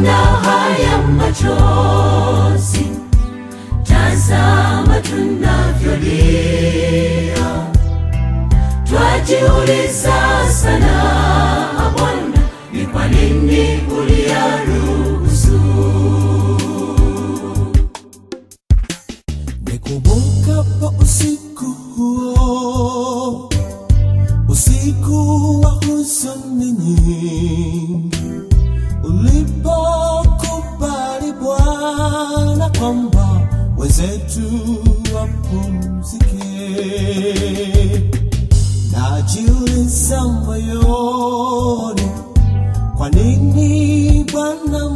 ona haya machozi, tazama tunavyolia, twajiuliza sana Bwana, ni kwa nini uliyaruhusu? Nikumbukapo usiku huo, usiku wa huzuni nyingi, ulipokubali Bwana kwamba wenzetu wapumzike, najiuliza moyoni, kwa nini Bwana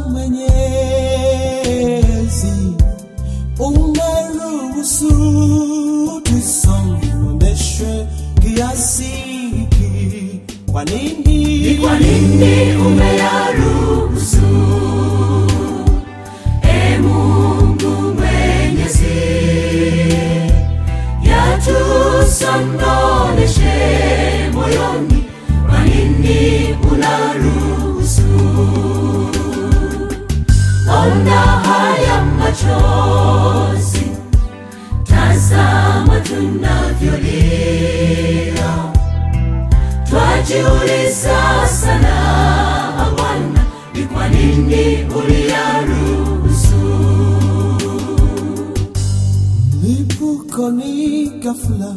Mwenyezi umeruhusu tusononeshwe kiasi hiki? Kwa nini? Ni kwa nini umeyaruhusu? E Mungu Mwenyezi, yatusononeshe moyoni, kwa nini unaruhusu? Ona haya machozi, tazama tunavyolia twajiuliza sana Bwana, ni kwa nini uliyaruhusu? Lipukoni ghafla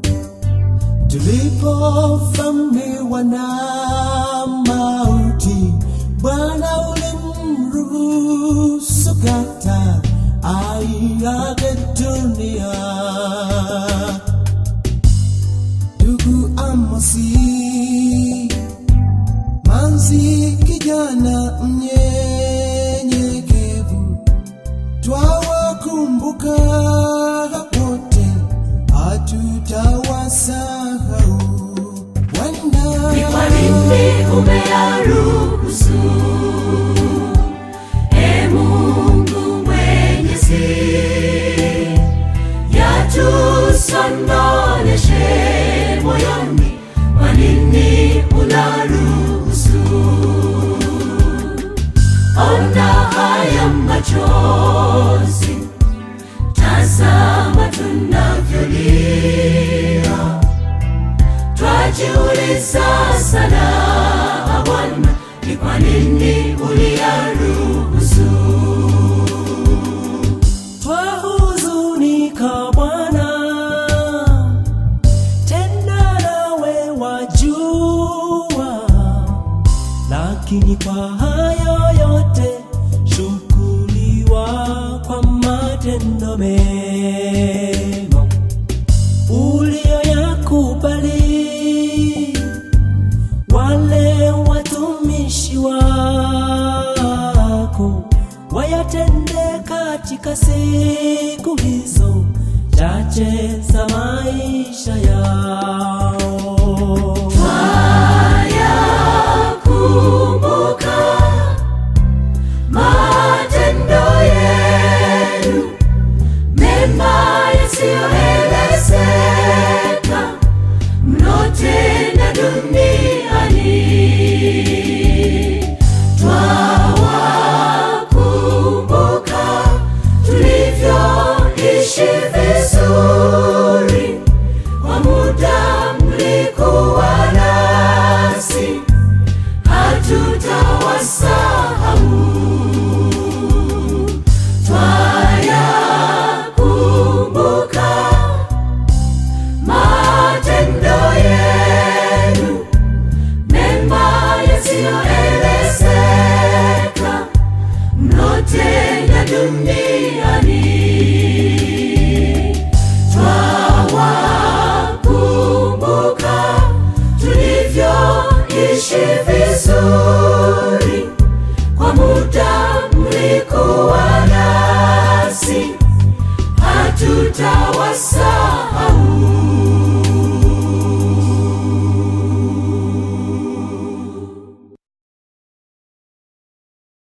tulipovamiwa na mauti, Bwana ulimruhusu kata aiage dunia. Ndugu Amosi, manzi kijana mnyenyekevu, twawakumbuka wote, hatutawasahau. Bwana, Ni kwa nini umeyaruhusu? E Mungu Mwenyezi, yatusononeshe moyoni, kwa nini unaruhusu? Ona haya machozi, tazama tunavyolia, twajiuliza sana Bwana, ni kwa nini uliyaruhusu? twahuzunika Bwana, tena nawe wajua, lakini kwa hayo yote shukuriwa kwa matendo mema uliyoyakubali wale watumishi wako wayatende katika siku hizo chache za maisha yao.